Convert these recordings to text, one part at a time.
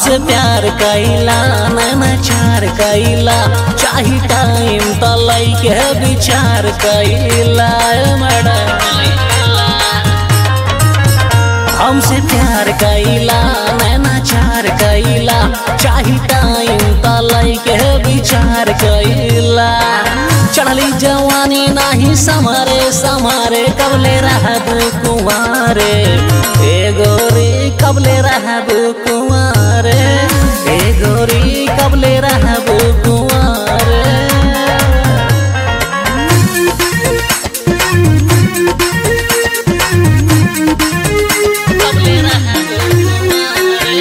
हमसे प्यार कैला नैना चार कैला चाही टाइम त लैके विचार कैला मैडम हमसे प्यार कैला नैना चार कैला चाही टाइम त लैके विचार कैला चढ़ली जवानी नाही समारे समारे कबले रहब कुंवारे ए गोरी कबले रहब कुंवारे ए गोरी कबले रहब कुंवारे कबले रहब कुंवारे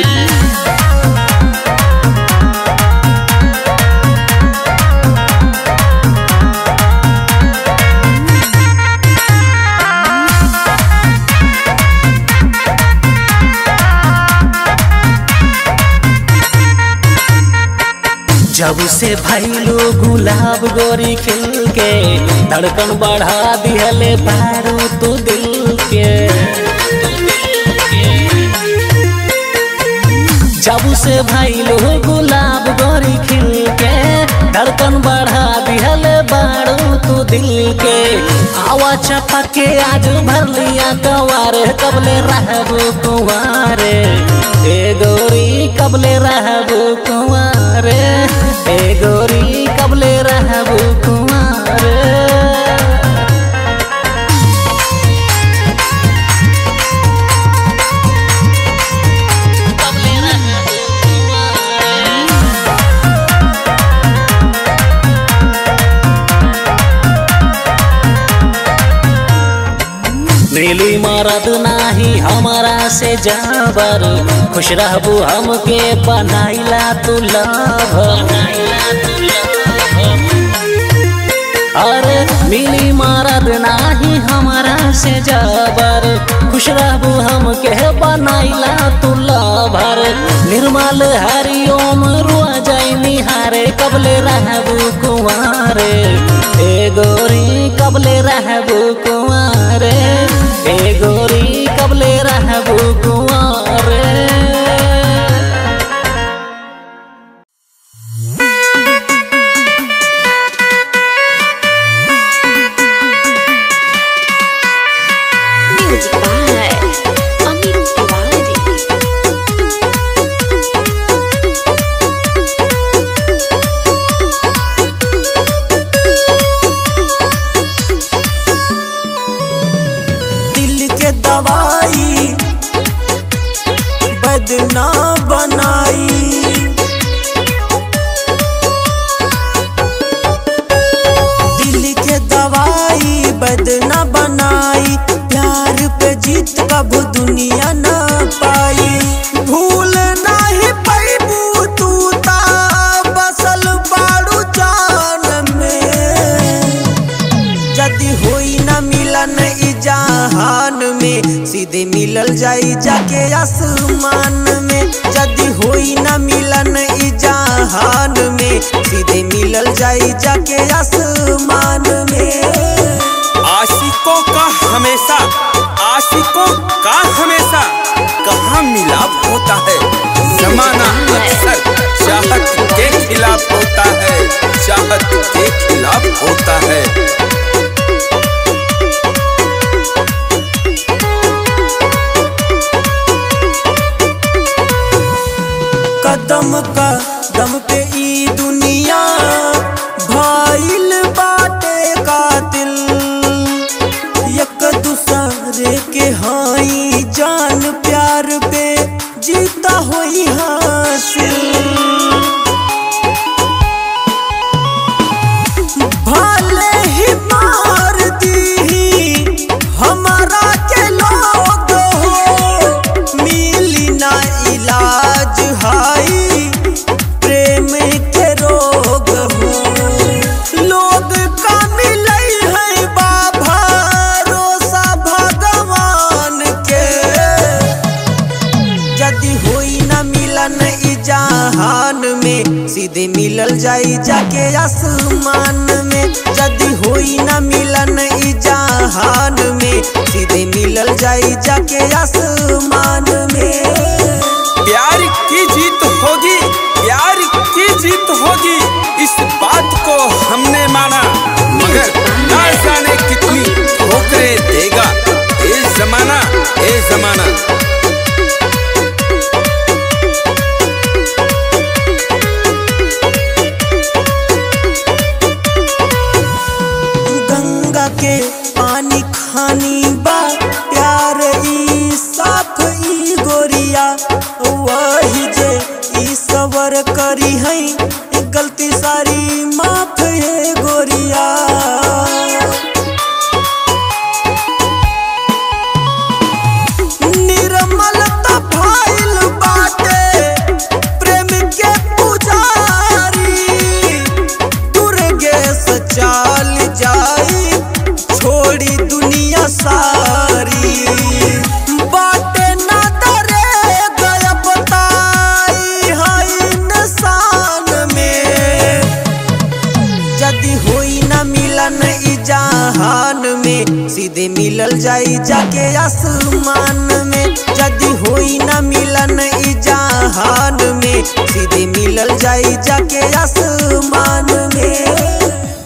जब से भैलो गुलाब गोरी खिल के धड़कन बढ़ा दिहले पारू तू दिल के जब से भैलो गुलाब गोरी खिल के धड़कन बढ़ा दिहले बारू तू दिल के आवा चपा के आज भर लिया कवारे कबले रहब कुंवारे ए गोरी कबले रहब कुंवारे ए गोरी कबले रहब कुंवारे कबले रहब कुंवारे नीली मरद नाही हमारा से जाबर खुश रहबू हमके बनाइला तू लभ अरे मिली मरद नाही हमारा से जाबर खुश रहबू हमके बनाइला तू लभर निर्मल हरिओम रुआ जाई निहारे कबले रहबू कुंवारे ए गोरी कबले रहबू कुंवारे ए गोरी कबले रहबू कुंवारे Music by Amit Tiwari. दिल के दवाई बदना बनाई दिल के दवाई बदना बनाई प्यार पे जीत कब दुनिया ना पाई भूल नहीं पैबू तू ता बसल बाड़ू जान में जदि होई न मिलन ई जहान में सीधे मिलल जाई जाके आसमान में जदि होई न मिलन ई जहान में सीधे मिलल जाई जाके आसमान में आशिकों का हमेशा आशिकों का हमेशा कहाँ मिलाप होता है जमाना अक्सर चाहत के खिलाफ होता है चाहत के खिलाफ होता है कदम कदम पे ई दुनिया भाईल बाटे कातिल एक दूसरे के हाई जान प्यार पे जीता होई हासिल भले ही मार दी हमारा के लोग हो मिली ना इलाज हाई प्रेम के रोग हो लोग का मिले है बाबा रोसा भगवान के यदि होई न मिलन ई जहान में सीधे मिलल जाई जाके आसमान में यदि होई न मिलन ई जहान में सीधे जाई जाके आसमान में प्यार की जीत हो के पानी खानी बा प्यार ई साफ ई गोरिया वही जे ई सबर करी है गलती सारी माफ है गोरिया निर्मल त भइल बाटे प्रेम के पुजारी दुर्गे से चाल जाई छोड़ी दुनिया सारी बाटे ना डरे गया बताई है इंसान में जदी होई ना मिलन ई जहान में सीधे मिलल जाई जाके आसमान में जदी होई ना मिलन ई जहान में सीधे मिलल जाई जाके आसमान में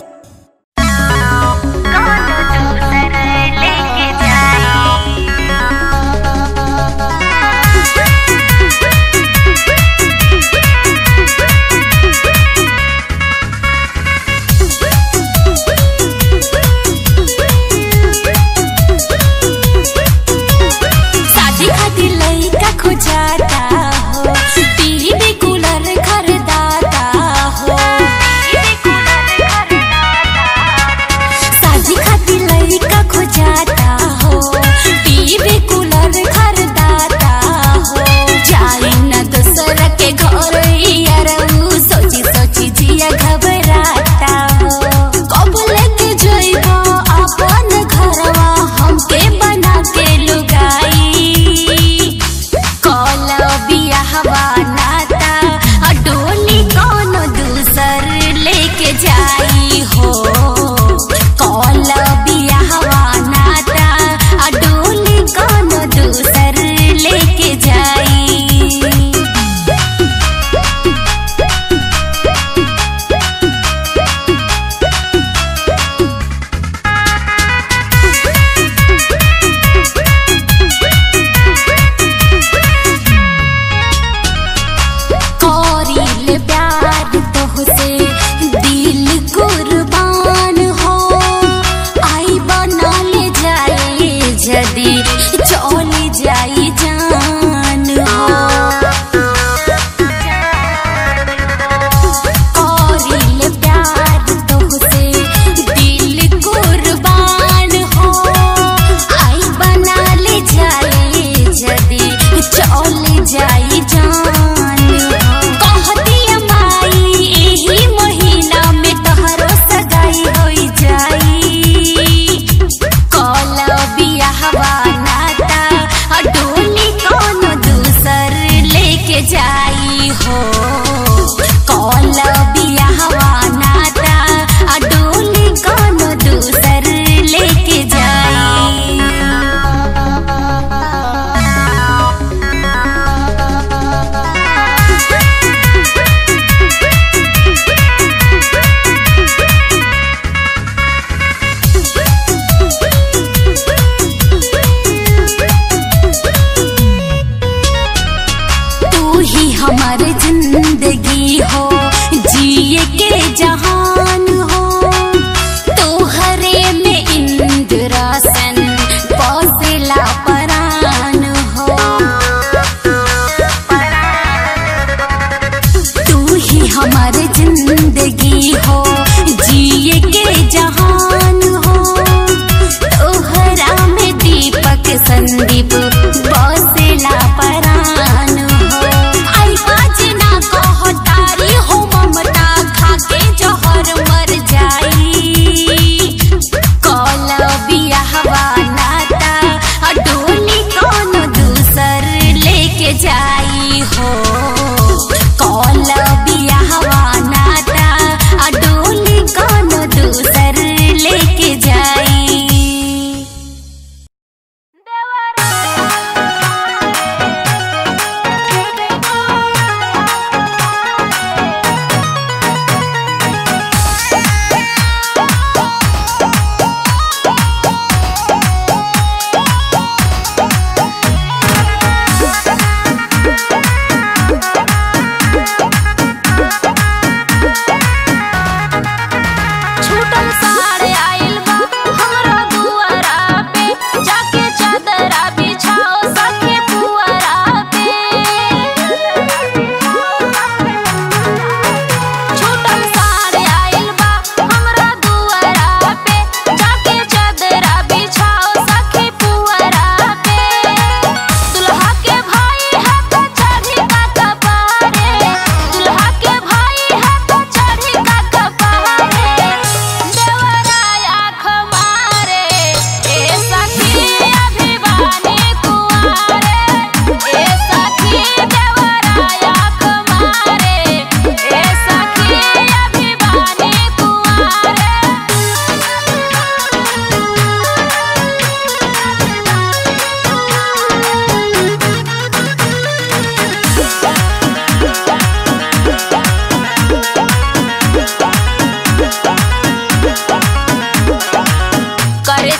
शादी खातिर लइका खोजाता हो टीवी कूलर खरीदाता हो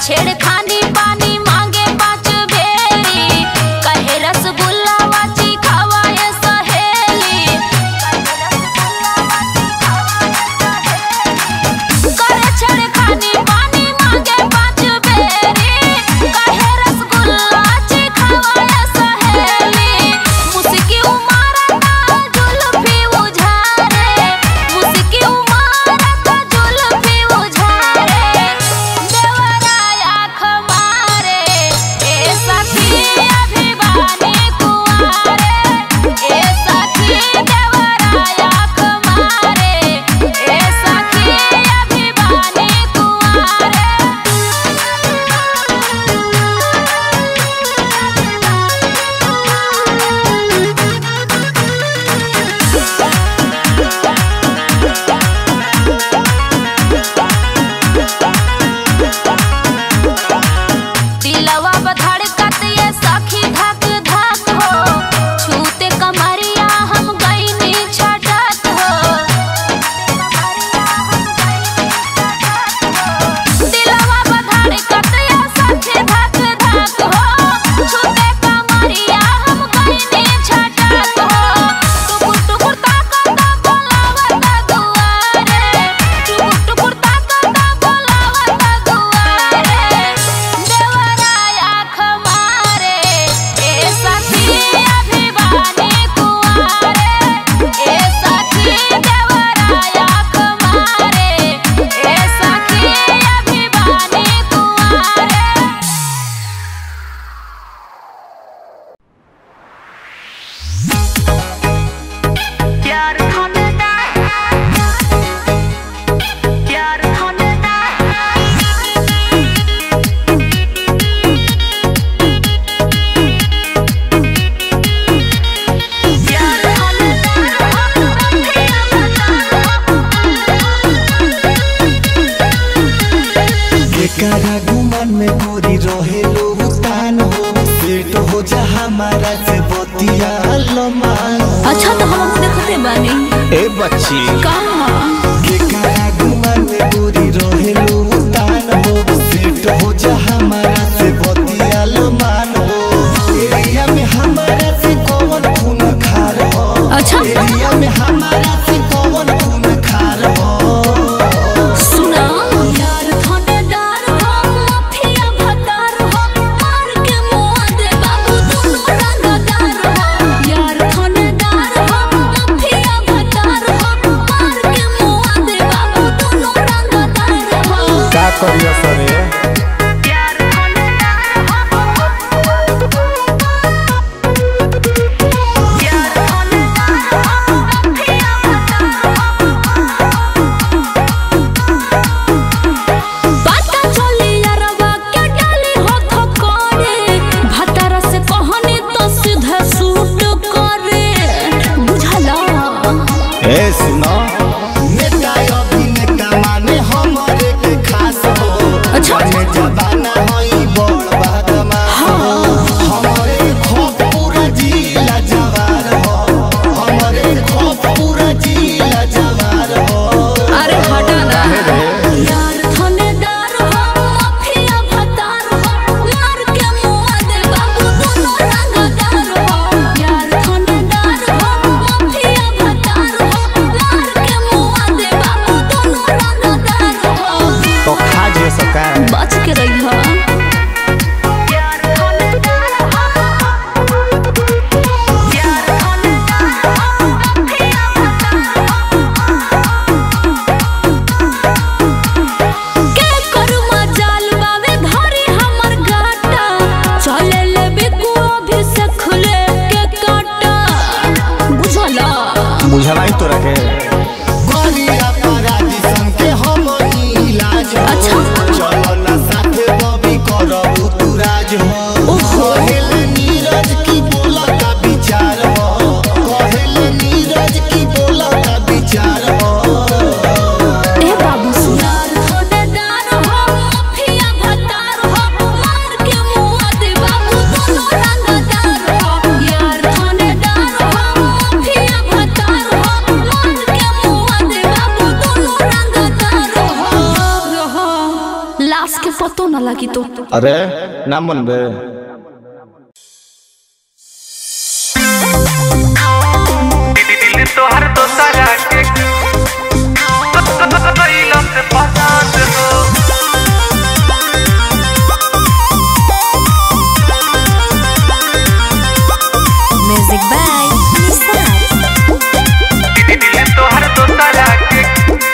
छेड़खानी पानी मांगे पाँच बेरी कहे रसगुल्ला वाची खावाए सहेली करे छेड़खानी पानी मांगे पाँच बेरी कहे रसगुल्ला ची खावाए सहेली मुस्की उमारता जुल्फी उझारे मुस्की उमारता जुल्फी उझारे देवराया खमारे ए सखी अभिवानी कुआरे ए सखी देवराया खमारे ए सखी अभिवानी दिलवा बधड़कत ये सखी धक धक हो छूते कमरिया हम गईनी छटक हो दिलवा बधड़कत ये सखी धक धक हो छूते कमरिया हम गईनी छटक हो टुकुर टुकुर ताकत बोलावत दुआरे टुकुर टुकुर ताकत बोलावत दुआरे देवराया खमारे ए सखी अभिवानी कुआरे ए सखी देवराया खमारे ए सखी अभिवानी कुआरे प्यार खोलना प्यार खोलना एकरा गुमन में गोरी रहे लो उतान हो सेट हो जा हमारा से बतिया लमान अच्छा तो हम देखते बानी ए बच्ची कहाँ एकरा गुमन में गोरी रहे लो उतान हो सेट हो जा हमारा से बतिया लमान हो एरिया में हमारा से कौन खून खार हो अच्छा एरिया में हमारा से कौन खून खार हो सुना यार थानेदार हो माफिया भतार हो मार के मुआ दे बाबू दोनों रंगदार हो यार थानेदार हो माफिया भतार हो मार के मुआ दे बाबू दोनों रंगदार हो का करिया सरे यार थानेदार हो यार थानेदार हो माफिया बाटा चली यारवा के डाली हो थकोरे भतारा से कहनी तो सीधा सूट करे बुझला ए सुनो नेता अभिनेता माने हमरे के खास हो अच्छा। बने लाश के पतो न लगी तो अरे नाम मनबे तोहर दोसरा के कैलम से पसंद हो Music by Nisar. दिल तोहर दोसरा के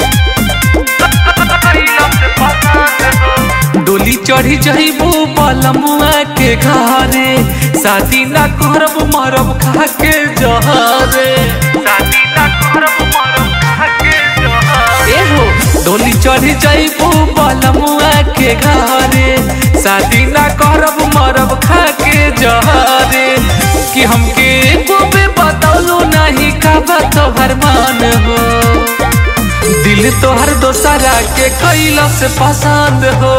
कैलम से पसंद हो डोली चढ़ी जइबू पलमुआ के घरे शादी ना करब मरब खा के जहरे शादी ना करब मरब खा के जहरे हो डोली चढ़ी जइबू पलमुआ के घरे शादी ना करब मरब खा के जहरे कि हमके एको बे बतौलो नहीं का तोहर मान हो दिल तोहर दोसरा के कैला से पसंद हो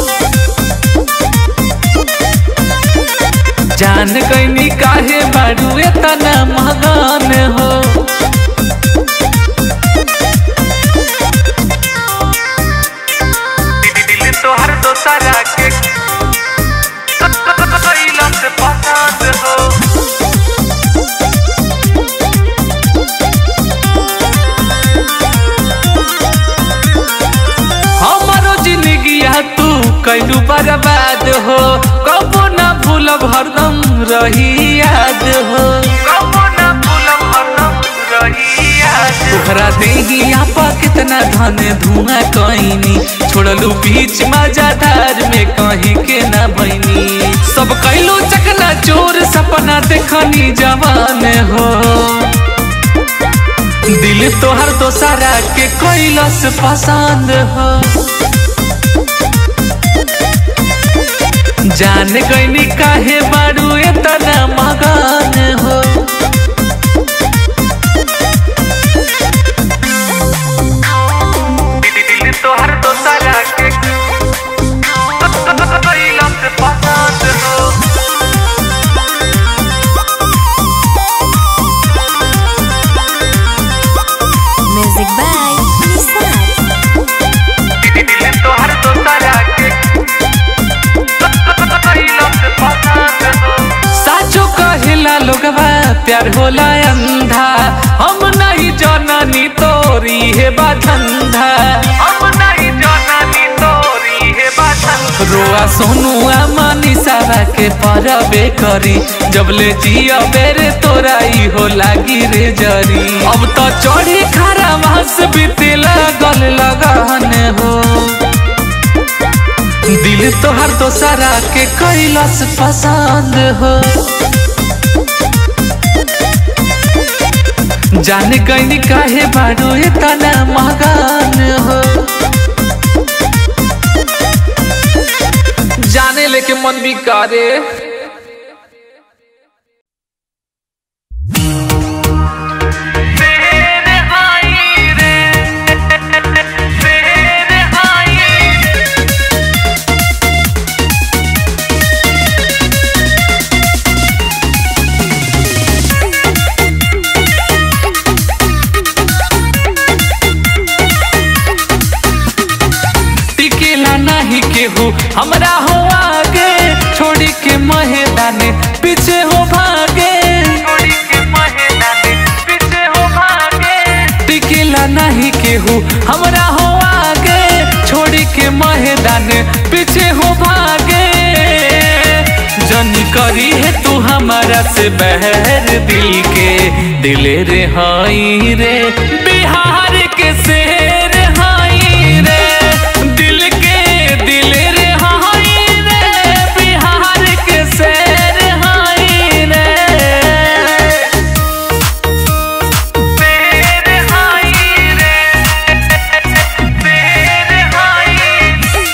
जान गईनी काहे बारू एतना मगन हो दिल तोहर दोसरा के कैला से पसंद हो हमारो जिंदगिया तू कैलू बर्बाद हो कबो ना भूलब हरदम रही याद हो कबो ना भूलब हरदम रही याद तोहरा देहिया पा कितना धन धुआं कईनी छोड़लू बीच मजादार में कहीं के ना बनी सब कैलू चकना चोर सपना देखनी जवान हो दिल तोहर दोसरा के कैलस पसंद हो जान गईनी काहे बारू एतना मगन हो दिल तोहर दोसरा के कैलस पसंद हो Music by Nisar. दिल तोहर दोसरा के कैलस पसंद हो साचो कहिला लोगवा प्यार होला अंधा हम नहीं जननी तोरी है बाधंधा हम नहीं जननी तोरी है बाधंधा रोआ सोनुआ मनीषा के परबे करी जब ले जिया बेरे तोरा ई हो लागी रे जरी अब तो चढ़ी खरा मास बीते लगल लगन हो दिल तोहर दोसरा के कैलस पसंद हो जान गईनी काहे बारू इतना मगन हो जाने लेके मन भी करे तेरे आई रे तेरे आई टिकेला नहीं केहू हमरा हो आगे छोड़ी के मैदान पीछे हो भागे छोड़ी के मैदान पीछे हो भागे टिकेला नहीं केहू हमरा हो आगे छोड़ी के मैदान पीछे हो भागे जनी करी है तू हमारा से बहर दिल के दिल रे हाई रे बिहार के शेर हाई रे दिल के दिल रे हाई रे बिहार के शेर हाई रे शेर हाई रे शेर हाई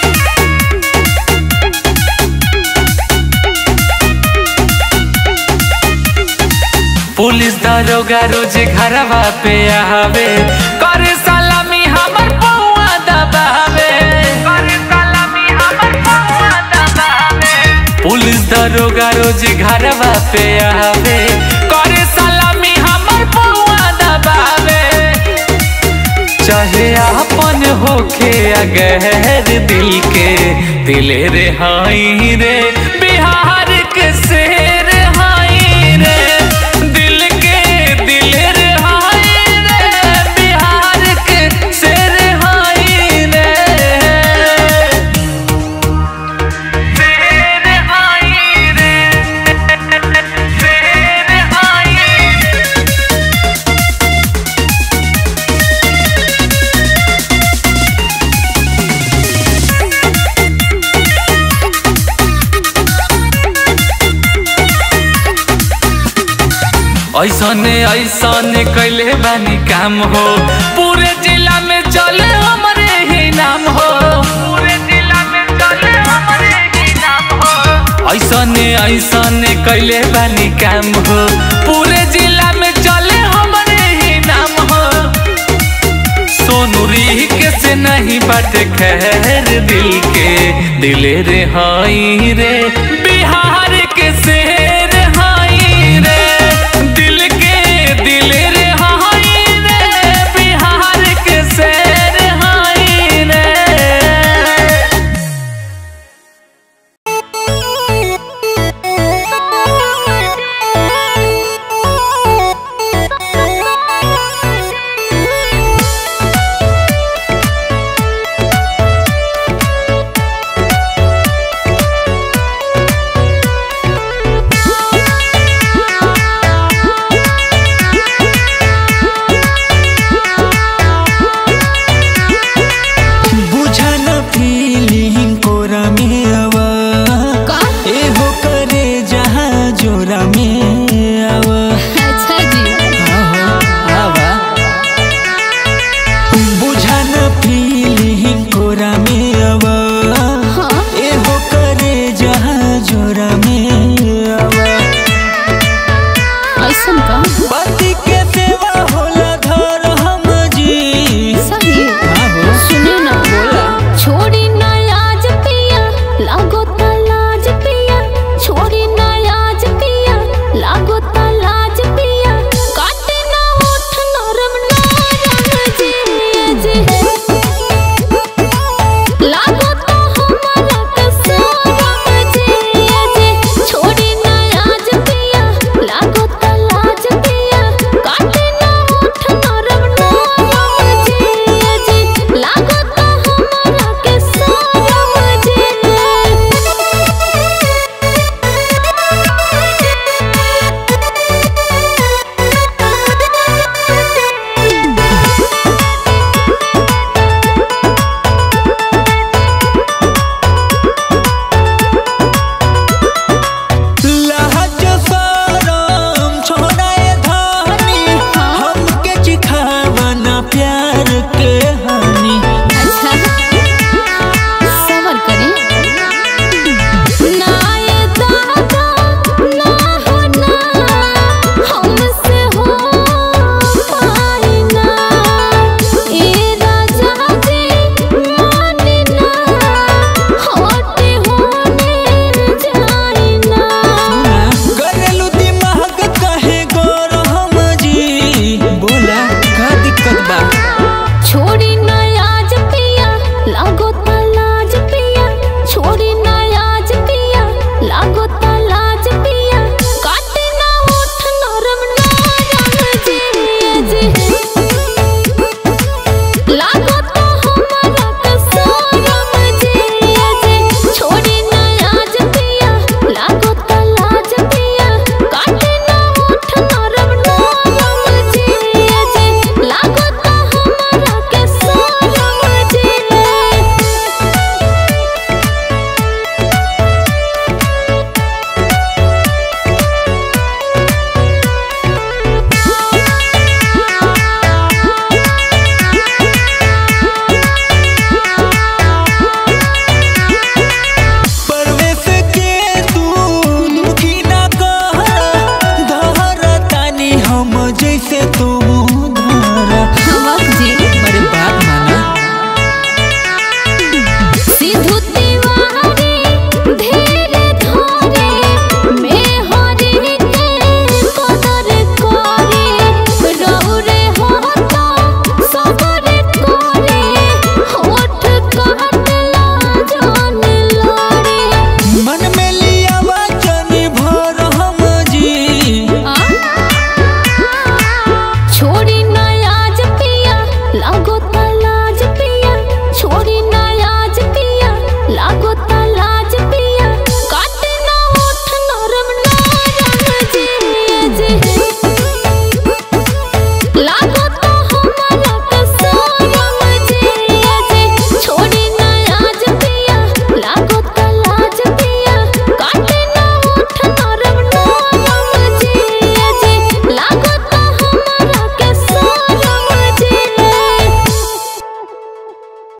पुलिस दरोगा रोज घरवा पे आवे करे सलामी हमर पौआ दबावे करे सलामी हमर पौआ दबावे पुलिस दरोगा रोज घरवा पे आवे करे सलामी हमर पौआ दबावे चाहे अपन होखे या गहर दिल के दिले रे हाई रे बिहार के शेर हाई रे दिल के दिल रे हाई रे बिहार के शेर हाई रे शेर हाई रे शेर हाई रे ऐसने ऐसने कैले बानी काम हो पूरे जिला में चले हमारे ही नाम हो पूरे जिला में चले हमारे ही नाम हो ऐसने ऐसने कैले बानी काम हो पूरे जिला में चले हमारे ही नाम हो सोनू री के से नहीं बाटे खैर दिल के दिले रे हाई रे बिहार के से